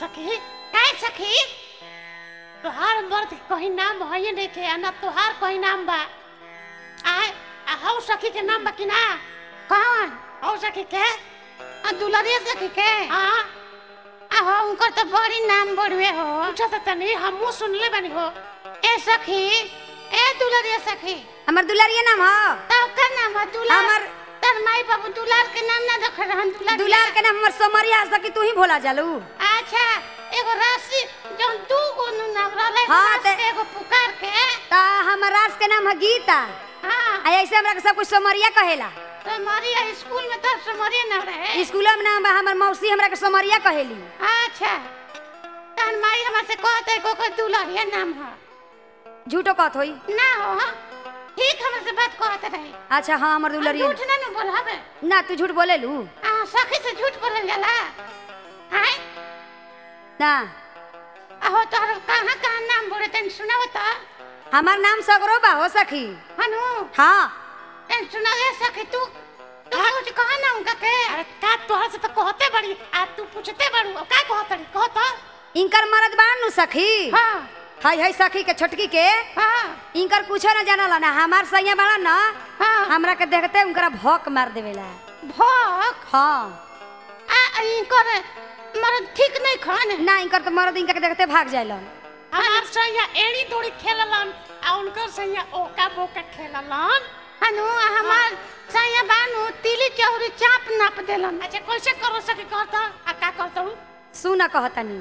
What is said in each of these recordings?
सखी काय सखी तोहार मर्द के कहीं नाम है नहीं के आ ना तोहार कहीं नाम बा आय आ हौ सखी के नाम बा कि ना कौन हौ सखी के आ दुलरिया सखी के हाँ आ हो उनकर तो बड़ी नाम बड़वे हो पूछा तो तनी हमू सुनले बानी हो ए सखी ए दुलरिया सखी हमर दुलारिया नाम हो तब का नाम है दुलार हमर- तर माई बाबू दुलार के नाम ना देख रहन दुलार दुलार के नाम हमर सोमरिया सकी तू ही भोला जालू अच्छा एगो राशि जौन दू गो नु नाम रहले हाँ, हाँ ते- एगो पुकार के ता हमर रास के नाम है गीता हाँ आ ऐसे हमरा के सब कुछ सोमरिया कहेला तो हमारी स्कूल में तो समरिया नाम रहे स्कूल में नाम बा हमर मौसी हमरा के सोमरिया कहेली अच्छा तहन माई हमर से कहते को को दुलरिया नाम है झूठो कहत होई ना हो हाँ? ठीक हमर से बात कहते रहे अच्छा हाँ हमर दुलारिया झूठ ना न बोलावे ना तू झूठ बोलेलू आ सखी से झूठ बोलल जाला हाय ना आहो तोहर कहाँ कहाँ नाम बोले तन सुनाओ तो हमार नाम सगरो बा हो सखी हनु हाँ तन सुनाओ सखी तू तू कुछ कहा ना उनका के अरे का तोहर से तो कहते बड़ी आ तू पूछते बड़ू अब का कहतड़ी कहत इनकर मरद बान नु सखी हाँ हाय हाय सखी के छोटकी के हाँ इनकर कुछो ना जानला ना हमार सैया बड़ा ना हाँ हमरा के देखते उनकरा भौक मार देवेला भोक हाँ आ इनकर मरद ठीक नहीं खान ना इनकर तो मरद इनका के देखते भाग जाइलन हमार सैया एड़ी दौड़ी खेललन आ उनकर सैया ओका बोका खेललन हनु आ हमार सैया बानू तिली चौरी चाप नाप देलन अच्छा कैसे करो सके कहत आ का कहतड़ू सुन कहतनी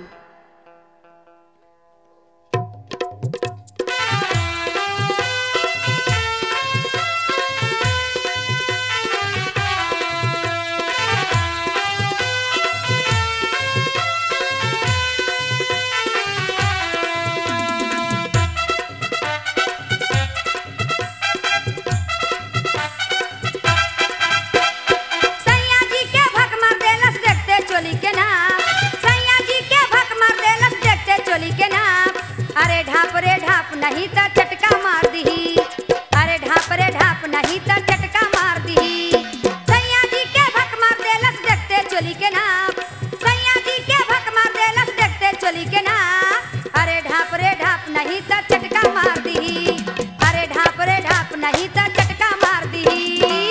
सैया जी के भक मार देलस देखते चोली के नाम सैया जी के भक मार देलस देखते चोली के नाम अरे ढाप रे ढाप नहीं त चटका मार दही अरे ढाप रे ढाप नहीं त चटका मार दही सैया जी के भक मार देलस देखते चोली के नाम सैया जी के भक मार देलस देखते चोली के नाम अरे ढाप रे ढाप नहीं त चटका मार दही अरे ढाप रे ढाप नहीं त चटका मार दही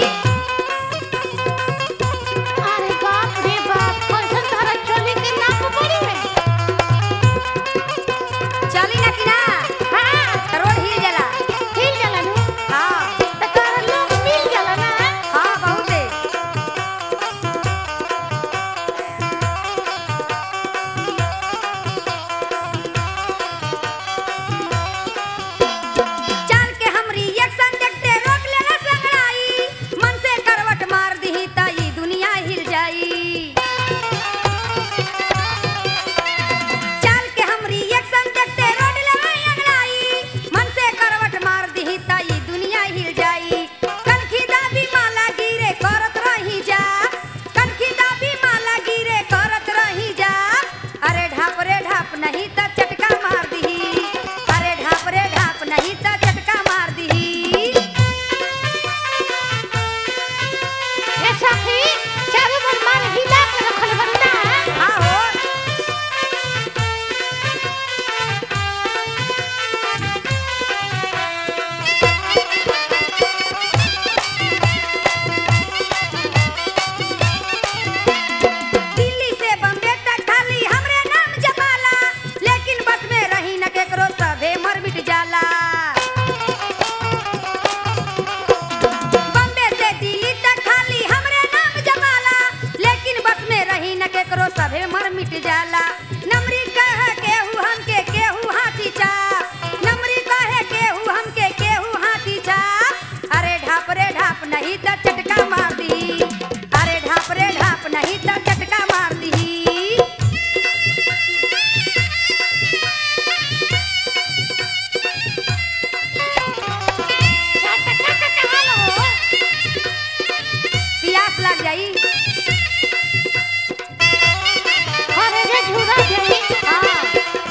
अरे बाप रे बाप कैसन तारा चोली के नाप बड़ी में चली ना कि ना हाँ रोड हिल जाला हिल जाला नु हाँ त तोरा लोग मिल जाला ना हाँ बहुते चल के हमरी एक्शन देखते रोक लेला संगड़ाई मन से करवट मार दही त ई दुनिया हिल जाई चल के हमरी एक्शन देखते रोड लेला अंगड़ाई मन से करवट मार दही त ई दुनिया हिल जाई कनखी दाबी माला गिरे करत रही जा कनखी दाबी माला गिरे करत रही जा अरे ढाप रे ढाप नहीं त चटका मार दही अरे ढाप रे ढाप नहीं त चटका मार दही ए सखी चारू बन मार हिला के रखल बंदा हाँ हो दिल्ली से बम्बे तक खाली हमरे नाम जमाला लेकिन बस में रही न केकरो सभे मर मिट जाला बम्बे से दिल्ली तक खाली हमरे नाम जमाला लेकिन बस में रही न केकरो सभे मर मिट जाला नमरी कह केहू हमके केहू हाथी चाप नमरी कहे केहू हमके केहू हाथी चाप अरे ढाप रे ढाप नहीं त चटका मार दी अरे ढाप रे ढाप नहीं त चटका मार दी चटका का कहां हो प्यास लग जाई अरे रे झूरा जाई हाँ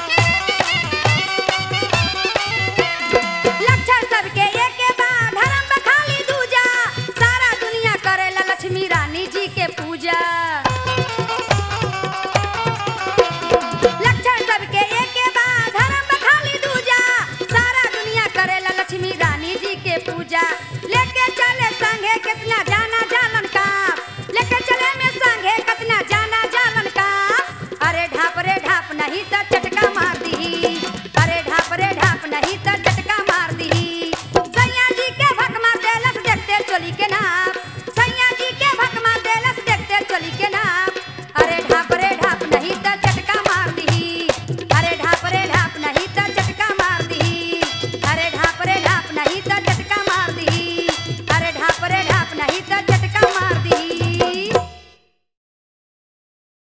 लक्षण सबके एके बा धर्म बखाली दूजा सारा दुनिया करेला लक्ष्मी रानी जी के पूजा जा